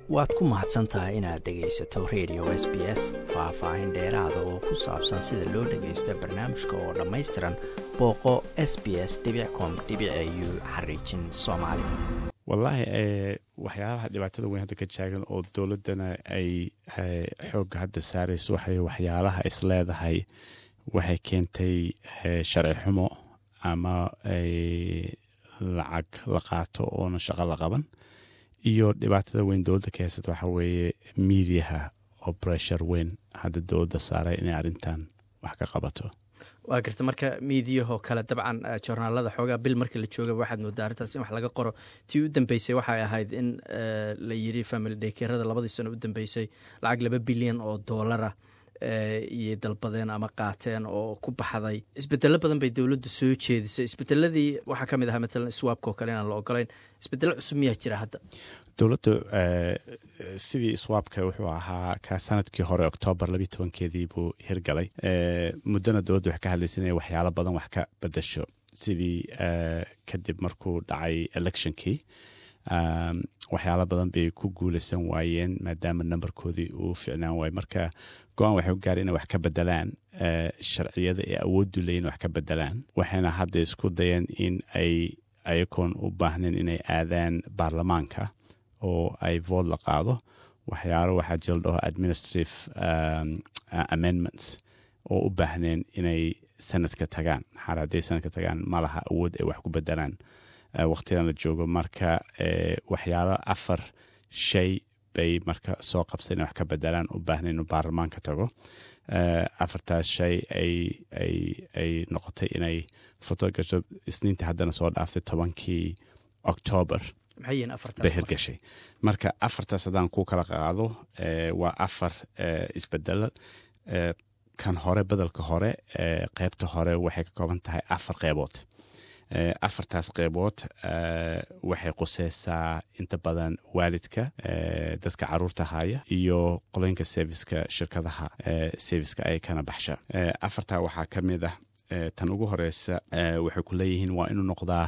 waad ku mahadsan tahay inaad dhegaysato radio s b s faah-faahin dheeraada oo ku saabsan sida loo dhagaysto barnaamijka oo dhammaystiran booqo s b s com u xariijin soomaali wallaahi waxyaabaha dhibaatada weyn hadda ka jaagan oo dowladdana ay xoogga hadda saarayso waxay waxyaalaha is leedahay waxay keentay sharci xumo ama lacag la qaato oona shaqo la qaban iyo dhibaatada weyn dowladda ka haysata waxaa weeye miidiyaha oo breshar weyn hadda dowladda saaray inay arrintan wax ka qabato waa garta marka miidiyahoo kale dabcan joornaalada xoogaa bil markii la jooga waxaad moodaa arrintaas in wax laga qoro tii u dambeysay waxay ahayd in la yiri family dekerada labadii sano u dambeysay lacag laba bilyan oo doolara iyay dalbadeen ama qaateen oo ku baxday isbedelo badan bay dowladdu soo jeedisay isbedeladii waxaa ka mid ahaa matalan swaabka oo kale inaan la ogolayn isbedelo cusub miyaa jira hadda dowladdu sidii swaabka wuxuu ahaa ka sanadkii hore oktoobar labiyi tobankeedii buu hirgalay muddona dowladdu waxay ka hadlaysa inay waxyaalo badan wax ka bedasho sidii kadib markuu dhacay electionkii waxyaalo badan bay ku guulaysan waayeen maadaama nambarkoodii uu ficnaan waaye marka go-aan waxay u gaara inay wax ka bedelaan sharciyada ee awooddu leeyin wax ka bedelaan waxayna hadda isku dayeen in ay ayagoon u baahnayn inay aadaan baarlamaanka oo ay vood la qaado waxyaalo waxaa jira la dhaho administrative amendments oo u baahneen inay sanadka tagaan xaal hadday sanadka tagaan ma laha awood ay wax ku bedelaan waqtidan la joogo marka waxyaalo afar shay bay marka soo qabsa inay wax ka bedelaan u baahnayn inuu baarlamaanka tago afartaas shay ay noqotay inay foto gasho isniintii haddana soo dhaaftay tobankii octoobar bay hirgashay marka afartaas haddaan ku kala qaado waa afar isbedelo kan hore bedelka hore qeybta hore waxay ka kooban tahay afar qeybood afartaas qeybood waxay quseysaa inta badan waalidka dadka caruurta haya iyo qoloyinka serviska shirkadaha serviska ay kana baxsha afartaa waxaa ka mid ah tan ugu horeysa waxay ku leeyihiin waa inuu noqdaa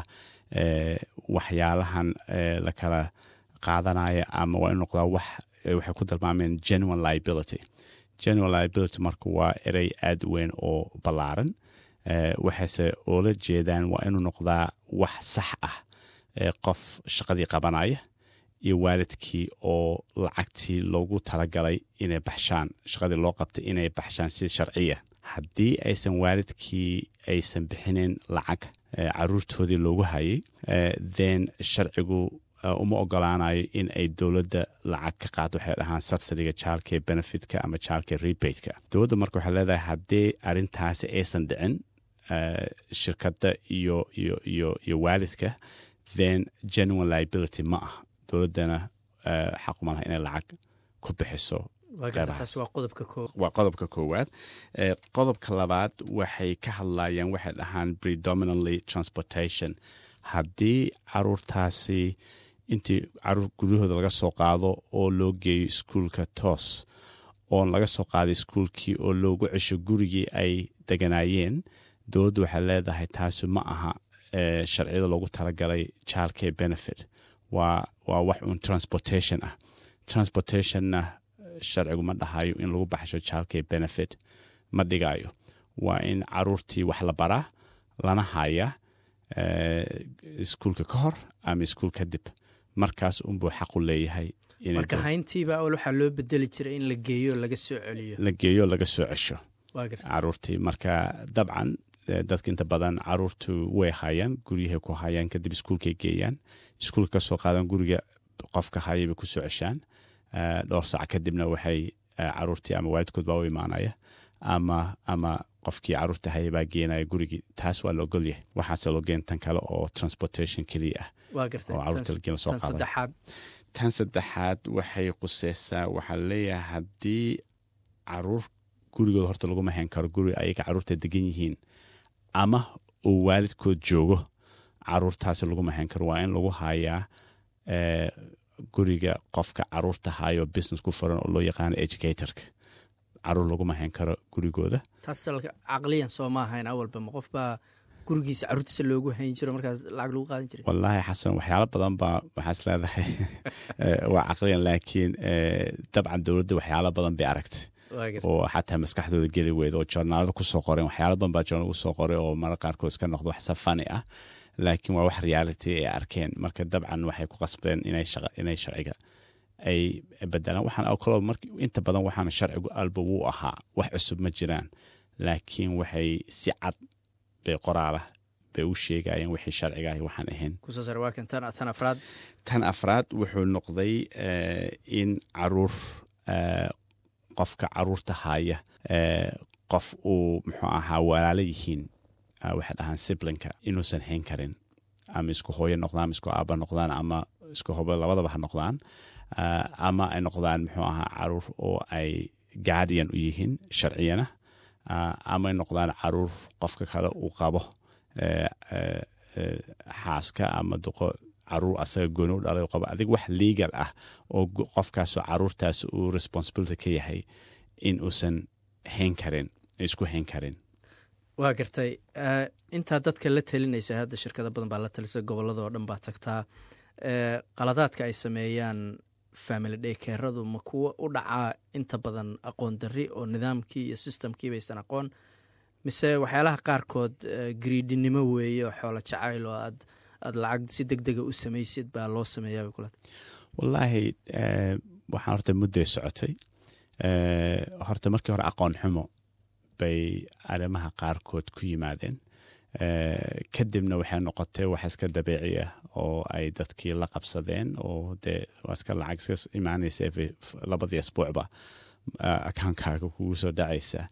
waxyaalahan la kala qaadanaya ama waa inuu noqdaa wax waxay ku dalmaameen genuine liability genuine liability marka waa erey aada weyn oo ballaaran waxayse oola jeedaan waa inuu noqdaa wax sax ah qof shaqadii qabanaya iyo waalidkii oo lacagtii loogu talagalay inay baxshaan shaqadii loo qabtay inay baxshaan si sharciya haddii aysan waalidkii aysan bixinin lacag caruurtoodii loogu hayay then sharcigu uma ogolaanayo in ay dowladda lacag ka qaado waxay dhahaan subsidiga jaalkee benefitka ama jaalkee rebateka dowladda marka waxay leedahay haddii arrintaasi aysan dhicin shirkadda iyo iyo iyo iyo waalidka then genuine liability ma ah dowladdana xaquma laha inay lacag ku bixiso waa qodobka koowaad qodobka labaad waxay ka hadlayaan waxay dhahaan predominantly transportation haddii caruurtaasi intii caruur guryahooda laga soo qaado oo loo geeyo iskuulka toos oon laga soo qaaday iskuulkii oo loogu cesho gurigii ay deganaayeen dowladdu waxay leedahay taasi ma aha sharciyada loogu talagalay jaalkee benefit waa waa wax uun transportation ah transportationna sharcigu ma dhahayo in lagu baxsho jaalkee benefit ma dhigayo waa in caruurtii wax la baraa lana haya iskuulka ka hor ama iskuul kadib markaas unbuu xaqu leeyahay marka hayntiiba awal waxaa loo bedeli jiray in la geeyo laga soo celiyo la geeyo laga soo cesho caruurtii marka dabcan dadka inta badan caruurtu way hayaan guryahay ku hayaan kadib iskuulkay geeyaan iskuulka kasoo qaadan guriga qofka haya bay kusoo ceshaan dhowr saac kadibna waxay caruurtii ama waalidkood baa u imaanaya ama ama qofkii caruurta haya baa geenaya gurigii taas waa la ogolyahay waxaase loo geen tan kale oo transportation keliya ah oo caruurta lageen lasoo qaada tan saddexaad waxay quseysaa waxaa leeyahay haddii caruur gurigooda horta laguma hayn karo guri ayaga caruurta degan yihiin ama uu waalidkood joogo caruurtaasi laguma hayn karo waa in lagu hayaa guriga qofka caruurta hayo business ku furan oo loo yaqaano educatorka caruur laguma hayn karo gurigooda taas caqliyan soo ma ahayn awalba ma qof baa gurigiisa caruurtiisa loogu hayn jiro markaas lacag lagu qaadan jiray wallaahi xasan waxyaalo badan baa waxaas leedahay waa caqliyan laakiin dabcan dowladda waxyaalo badan bay aragtay oo xataa maskaxdooda geli weyda oo joornaalada kusoo qoreen waxyaalo badan baa joornaal kusoo qoray oo marar qaarkood iska noqdo wax safani ah laakiin waa wax reality ay arkeen marka dabcan waxay ku qasbeen inay sharciga ay bedelaan waxaan kaloo mar inta badan waxaana sharcigu alba wuu ahaa wax cusub ma jiraan laakiin waxay si cad bay qoraalah bay u sheegayeen wixii sharciga ah waxaan ahayn tan afraad tan afraad wuxuu noqday in caruur qofka caruurta haya qof uu muxuu ahaa walaalo yihiin waxay dhahaan siblinka inuusan hayn karin ama isku hooyo noqdaan ama isku aaba noqdaan ama isku hobo labadaba ha noqdaan ama ay noqdaan muxuu ahaa caruur oo ay guardian u yihiin sharciyana ama ay noqdaan caruur qofka kale uu qabo xaaska ama duqo caruur asaga gooni u dhalay qabo adig wax legal ah oo qofkaasoo caruurtaas uu responsibility ka yahay in uusan hayn karin isku hayn karin waa gartay intaa dadka la talinaysa hadda shirkado badan baa la talisa gobolada oo dhan baa tagtaa qaladaadka ay sameeyaan family dhaykeeradu ma kuwo u dhacaa inta badan aqoon darri oo nidaamkii iyo systemkii baysan aqoon mise waxyaalaha qaarkood griidinimo weeye oo xoolo jacayl oo aad aad lacag si deg dega u samaysid baa loo sameeyaa bay kulata wallaahi waxaan horta mudday socotay horta markii hore aqoon xumo bay arrimaha qaarkood ku yimaadeen kadibna waxay noqotay wax iska dabiici ah oo ay dadkii la qabsadeen oo dee waa iska lacag iska imaanaysa labadii asbuucba akaankaaga kugu soo dhacaysa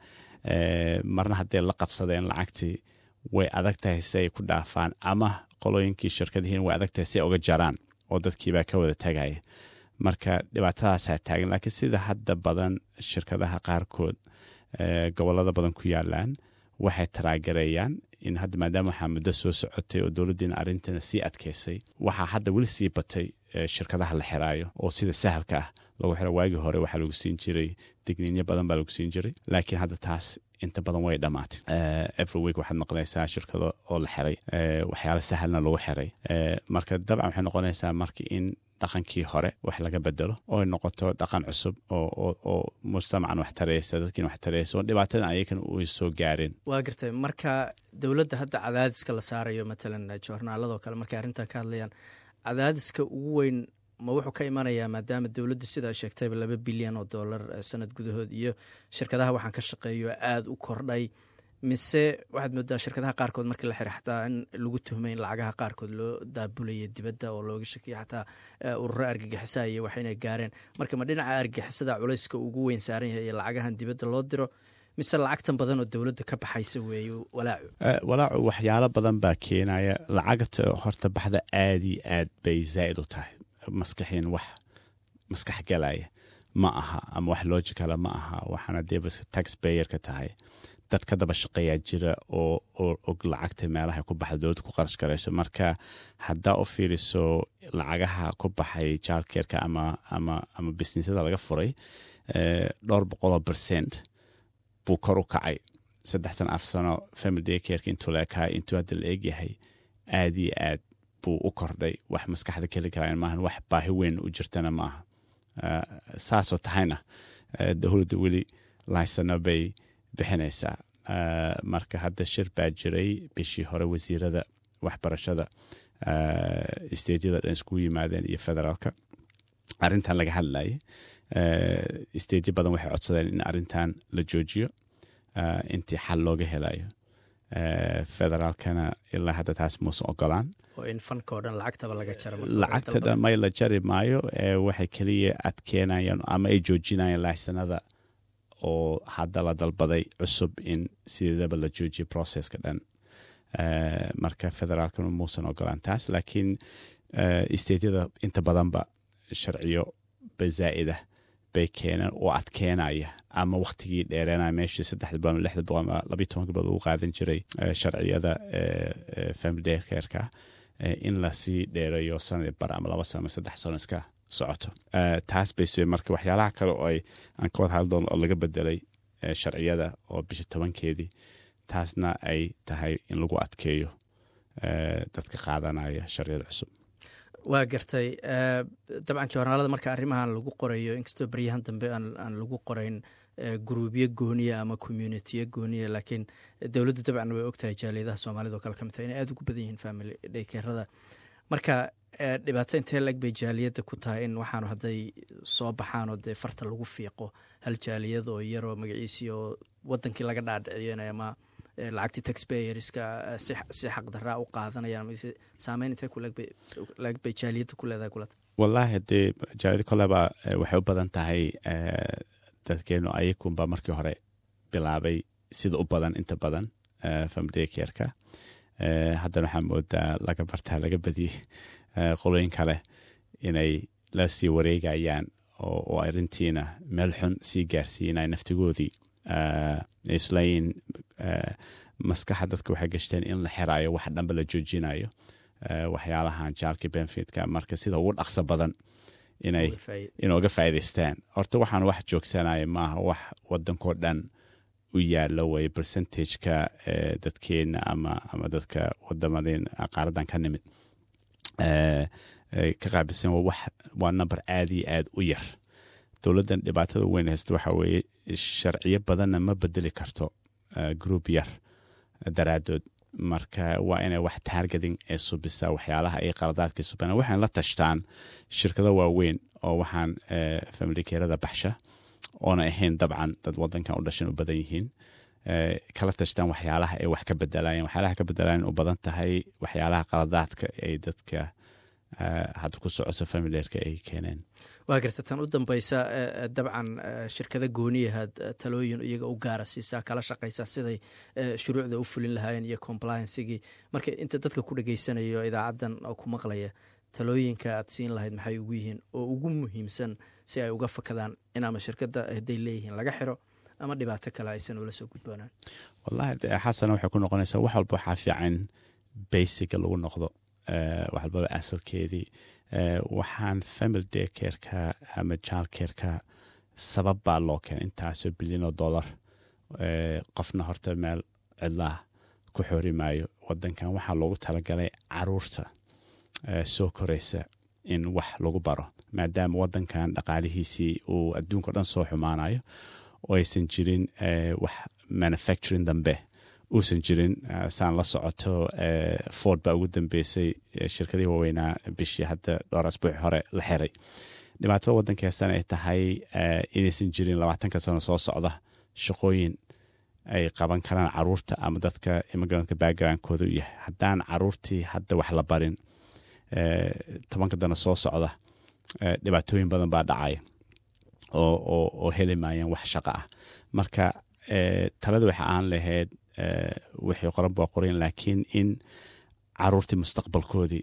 marna hadday la qabsadeen lacagtii way adag tahay si ay ku dhaafaan ama qolooyinkii shirkadihiin way adag tahay si ay uga jaraan oo dadkiibaa ka wada tagaya marka dhibaatadaasaa taagan laakiin sida hadda badan shirkadaha qaarkood gobolada badan ku yaalaan waxay taraagarayaan in hadda maadaama waxaa muddo soo socotay oo dowladdiina arrintana sii adkaysay waxaa hadda weli sii batay shirkadaha la xiraayo oo sida sahalka ah lagu xiro waagii hore waxaa lagu siin jiray digniinyo badan baa lagu siin jiray laakiin hadda taas inta badan way dhammaatay every week waxaad noqonaysaa shirkado oo la xiray waxyaala sahalna lagu xiray marka dabcan waxay noqonaysaa marka in dhaqankii hore wax laga bedelo oo noqoto dhaqan cusub oo mujtamacan wax tareysa dadkiin wax tareysa oo dhibaatadan ayakan u soo gaareen waa gartay marka dowladda hadda cadaadiska la saarayo matalan joornaaladoo kale markay arrintan ka hadlayaan cadaadiska ugu weyn ma wuxuu ka imanayaa maadaama dowladda sidaa sheegtayba laba bilyan oo dollar sanad gudahood iyo shirkadaha waxaan ka shaqeeyo aada u kordhay mise waxaad moodaa shirkadaha qaarkood markii la xira xataa in lagu tuhmay in lacagaha qaarkood loo daabulaya dibadda oo looga shakiya xataa ururo argagixisaa iyo wax inay gaareen marka ma dhinaca argagixisada culayska ugu weyn saaran yahay iyo lacagahan dibadda loo diro mise lacagtan badan oo dowladda ka baxaysa weeye walaacu walaacu waxyaalo badan baa keenaya lacagta horta baxda aada iyo aad bay zaa'id u tahay maskaxiin wax maskax galaya ma aha ama wax logicala ma aha waxaana dee bas tax bayerka tahay dad ka daba shaqeeyaa jira oo oo og lacagta meelaha ku baxda dowladda ku qarash garayso marka haddaa u fiiriso lacagaha ku baxay jaalkeerka ama ama ama businessyada laga furay dhowr boqoloo percent buu kor u kacay saddex sano af sano family day careka intuu la ekaa intuu hadda la egyahay aad iyo aad buu u kordhay wax maskaxda keli karaan maahan wax baahi weyn u jirtana maaha saasoo tahayna dowladda weli laysano bay bixinaysaa marka hadda shir baa jiray bishii hore wasiirada waxbarashada stejyada dhan iskugu yimaadeen iyo federaalka arrintan laga hadlayay stejyo badan waxay codsadeen in arrintan la joojiyo intii xal looga helayo federaalkana ilaa hadda taas muusan ogolaan oo in fankao dhan lacagtaba laga lacagta dhan may la jari maayo waxay keliya adkeenayaan ama ay joojinayaan laaysanada oo hadda la dalbaday cusub in sideedaba la joojiyo processka dhan marka federaalkana muusan ogolaan taas laakiin stejyada inta badanba sharciyo bazaa'ida bay keeneen oo adkeenaya ama waktigii dheereenaya meeshii saddexda bilood lixda bilood ama labiyo tobanka bilood ugu qaadan jiray sharciyada family day careka in lasii dheereeyo sanadi bar ama laba sano ama saddex sano iska socoto taas bay sue marka waxyaalaha kale oo ay aan ka wada hadli doono oo laga bedelay sharciyada oo bisha tobankeedii taasna ay tahay in lagu adkeeyo dadka qaadanaya sharciyada cusub waa gartay dabcan joornaalada marka arrimahan lagu qorayo inkastoo baryahan dambe aan lagu qorayn gruubyo gooniya ama communitiyo gooniya laakiin dowladdu dabcan way ogtahay jaaliyadaha soomaalida oo kale ka mid tahay inay aada ugu badan yihiin family dhaykerada marka dhibaato intee lag bay jaaliyadda ku tahay in waxaanu hadday soo baxaanoo dee farta lagu fiiqo hal jaaliyad oo yaroo magaciisii oo wadankii laga dhaadhiciyana ama lacagtii taxbayerska si xaqdaraa u qaadanayaan saameyn intee kulag bay jaaliyadda ku leedahay kulata wallaahi haddee jaaliyadda koleba waxay u badan tahay dadkeenu ayakunba markii hore bilaabay sida u badan inta badan familyakerka haddana waxaa moodaa laga bartaa laga badiyey qolooyin kale inay la sii wareegayaan oo arrintiina meel xun sii gaarsiinay naftigoodii islayin maskaxa dadka waxay gashteen in la xiraayo wax dhanba la joojinayo waxyaalahan jaalkii benfitka marka sida ugu dhaqso badan inay inooga faa'idaystaan horta waxaan wax joogsanaya maaha wax wadankoo dhan u yaalo way percentageka dadkeena ama ama dadka wadamadeen qaaradan ka nimid ka qaabilsan waa number aada iyo aada u yar dowladdan dhibaatada weyn haysta waxa weeye sharciyo badanna ma bedeli karto group yar daraadood marka waa inay wax taargeting ee subisa waxyaalaha ay qaladaadka subana waxaan la tashtaan shirkado waaweyn oo waxaan familikerada baxsha oona ahayn dabcan dad wadankan u dhashan u badan yihiin kala tashtaan waxyaalaha ay wax ka bedelayan waxyaalaha ka bedelayan u badan tahay waxyaalaha qaladaadka ay dadka hadda ku socoto familierka ay keeneen waa garta tan u dambeysa dabcan shirkada gooniyahaad talooyin iyaga u gaara siisaa kala shaqaysaa siday shuruucda u fulin lahaayeen iyo compliancigii marka inta dadka ku dhageysanayo idaacaddan oo ku maqlaya talooyinka aad siin lahayd maxay ugu yihiin oo ugu muhiimsan si ay uga fakadaan in ama shirkadda hadday leeyihiin laga xiro ama dhibaato kale aysan ula soo gudboonaan wallahi xasana waxay ku noqonaysaa wax walba waxaa fiican basiga lagu noqdo wax walbaba asalkeedii waxaan family day kerka ama jaal kerka sabab baa loo keenay intaasoo bilyan oo dollar qofna horta meel cidlaah ku xori maayo wadankan waxaa loogu talagalay caruurta soo koraysa in wax lagu baro maadaama wadankan dhaqaalihiisii uu adduunka o dhan soo xumaanayo oo aysan jirin wax manufacturing dambe uusan jirin saan la socoto ford baa ugu dambeysay shirkadihii waaweynaa bishii hadda dhowr asbuuci hore la xiray dhibaatada wadanka heestan ay tahay inaysan jirin labaatanka sano soo socda shaqooyin ay qaban karaan caruurta ama dadka immigrantka backgroundkooda u yahay haddaan caruurtii hadda wax la barin tobanka dano soo socda dhibaatooyin badan baa dhacaya oo heli maayaan wax shaqo ah marka talada waxa aan lahayd wixii qoran baa qorayn laakiin in caruurtii mustaqbalkoodii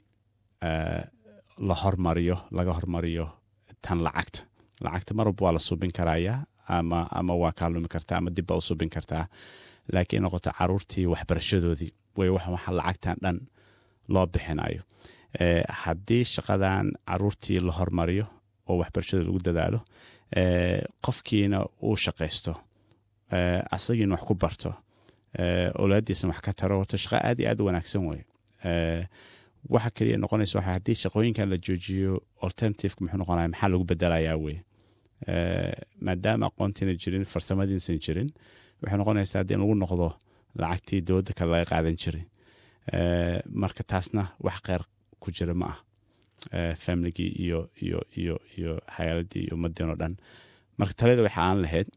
la hormariyo laga hormariyo tan lacagta lacagta mar walba waa la subin karayaa ama ama waa kaa lumi kartaa ama dib baa u subin kartaa laakiin noqoto caruurtii waxbarashadoodii way waxa lacagtan dhan loo bixinayo haddii shaqadan caruurtii la hormariyo oo waxbarashada lagu dadaalo qofkiina uu shaqaysto asagiina wax ku barto owlaadiisna wax ka taro horta shaqa aad iyo aad u wanaagsan wey waxa keliya noqonaysa waxa haddii shaqooyinkan la joojiyo alternativeka muxuu noqonaya maxaa lagu bedelayaa wey maadaama aqoontiina jirin farsamadiinsan jirin waxay noqonaysaa haddii in lagu noqdo lacagtii dowladda kale laga qaadan jiray marka taasna wax kheyr ku jira ma ah familigii iyo iyo iyo iyo xayaaladii iyo ummadeen oo dhan marka talada waxa aan lahayd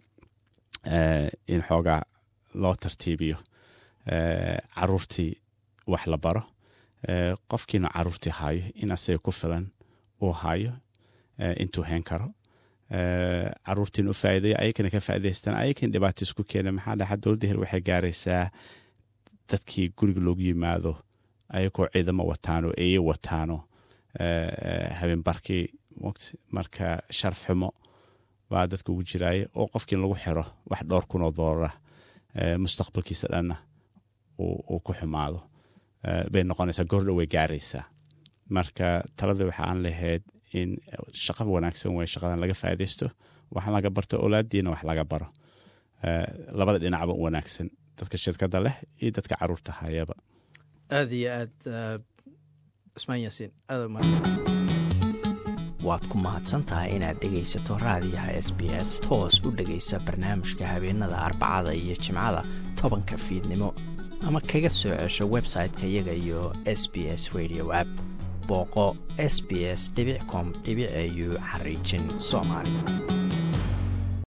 in xoogaa loo tartiibiyo caruurtii wax la baro qofkiina caruurtii haayo in asaga ku filan uu haayo intuu heen karo caruurtiina u faa'iidayo ayakana ka faa'idaystaan ayakana dhibaato isku keena maxaa dhaxa dowladda her waxay gaaraysaa dadkii guriga loogu yimaado ayagoo ciidamo wataano eye wataano habeenbarkii marka sharaf xumo baa dadka ugu jiraaya oo qofkii in lagu xiro wax dhowr kun oo doolara mustaqbalkiisa dhanna uu ku xumaado bay noqonaysaa goordhow way gaaraysaa marka talada waxa aan lahayd in shaqa wanaagsan wey shaqadan laga faaidaysto wax laga barto olaadiina wax laga baro labada dhinacba wanaagsan dadka shirkadda leh iyo dadka caruurta hayaba aada iyo aad cusmaan yaasiin aada umahad waad ku mahadsantahay inaad dhegaysato raadiyaha s b s toos u dhegaysa barnaamijka habeenada arbacada iyo jimcada tobanka fiidnimo ama kaga soo cesho website-ka iyaga iyo s b s radio app booqo s b s com au xariijin soomaali